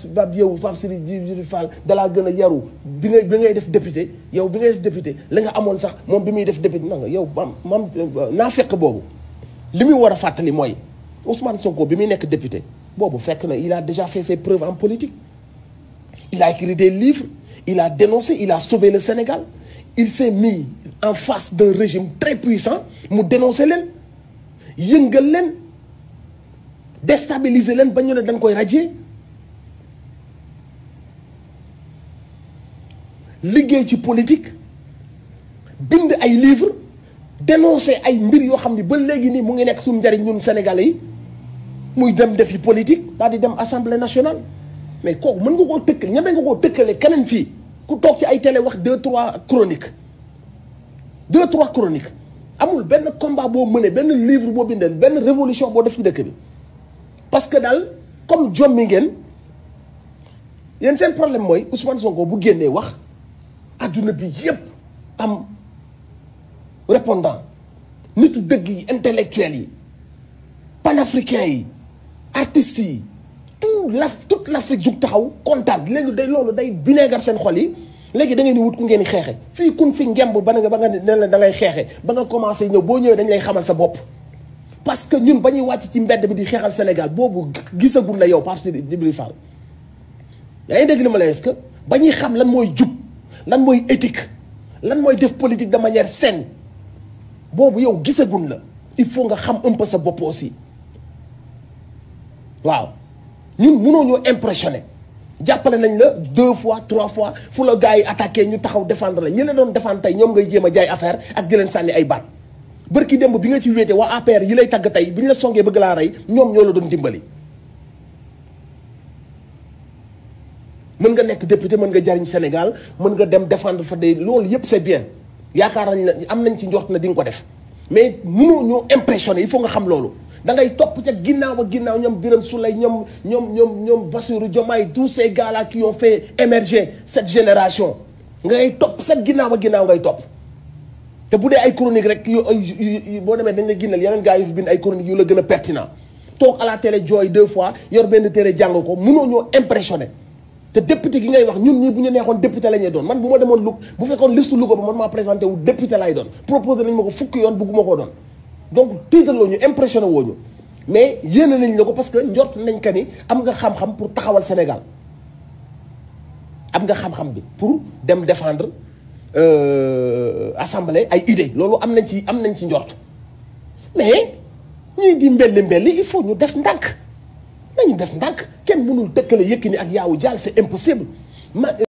Pape yow Pape Sidi Djibril Fall dalaa gën a yaru bi ngay bi ngay def député yow bi ngay def député la nga amoon sax moom bi muy def député na nga yow mam mam naa fekk boobu li muy war a fàttali mooy Ousmane Sonko bi muy nekk député boobu fekk na il a déjà fait ses preuves en politique il a écrit des livres il a dénoncé il a sauvé le Sénégal il s'est mis en face d'un régime très puissant mu dénoncé leen yëngal leen déstabiliser leen ba ñu ne dañ koy radier liggéey ci politique bind ay livres dénoncer ay mbir yoo xam ni ba léegi nii mu ngi nekk suñu njariñ ñun Sénégalais yi muy dem defi politique daal di dem assemblée nationale mais kooku mën nga koo tëkk ñeme nga koo tëkkale keneen fii ku toog ci ay télé wax deux trois chroniques deux trois chroniques amul benn combat boo mënee benn livre boo bindee benn révolution boo def ci dëkk bi parce que daal comme jommi ngeen yéen seen problème mooy Ousmane Sonko bu génnee wax adduna bi yépp am répondant nitu dëgg yi intellectuels yi panafricains yi artistes yi tout la toute l'Afrique jug taxaw kontaan léegi day loolu day bineegar seen xol yi léegi da ngeen di wut ku ngeen di xeexe fii kun fi ngemb ba nga ba nga ne la da ngay xeexe ba nga commencé ñëw boo ñëwee dañ lay xamal sa bopp parce que ñun ba ñuy wàcc ci mbedd bi di xeexal Sénégal boobu gisagul la yow Pape Sidi Djibril Fall yaa ngi dégg li ma la est-ce que ba ñuy xam lan mooy jub lan mooy éthique lan mooy def politique de manière saine boobu yow gisagul la il faut nga xam un peu sa bopp aussi waaw ñun mënoo ñoo impressionné jàppale nañ la deux fois trois fois fu la gars yi attaqué ñu taxaw défendre la ñi la doon défendre tey ñoom ngay jéem a jaay affaire ak di leen sànni ay baat bërki démb bi nga ci wéete waa APR yi lay tagg tey bi ñu la songee bëgg laa rey ñoom ñoo la doon dimbali. mën nga nekk député mën nga jariñ Sénégal mën nga dem défendre fa de loolu yépp c'est bien yaakaar nañ la am nañ ci njort na di nga ko def mais mënoo ñoo impressionné il faut nga xam loolu. da ngay topp ca ginnaaw ba ginnaaw ñoom Birame Souleye ñoom ñoom ñoom ñoom Bassirou Diomaye tous ces gars là qui ont fait émerger cette génération ngay topp sa ginnaaw ba ginnaaw ngay topp te bu dee ay chronique rek yu boo demee dañ la ginnal yeneen gars yu fi bind ay chronique yu la gën a pertinent toog à la télé jooy deux fois yor benn téere jàng ko mënoo ñoo impressionné te député gi ngay wax ñun ñii bu ñu neexoon député la ñuy doon man bu ma demoon Louga bu fekkoon liste Louga ba man maa présenté wu député lay doon proposé nañ ma ko fukki yoon bugguma koo doon donc tiitaloo ñu impressionné woo ñu mais yéene nañ la ko parce que njort nañ ka ni am nga xam-xam pour taxawal Sénégal am nga xam-xam bi pour dem défendre assemblée ay idée loolu am nañ ci am nañ ci njort mais ñii di mbelli mbelli il faut ñu def ndànk nañu def ndànk kenn mënul tëkkale Yékini ak Yawou Dial c'est impossible ma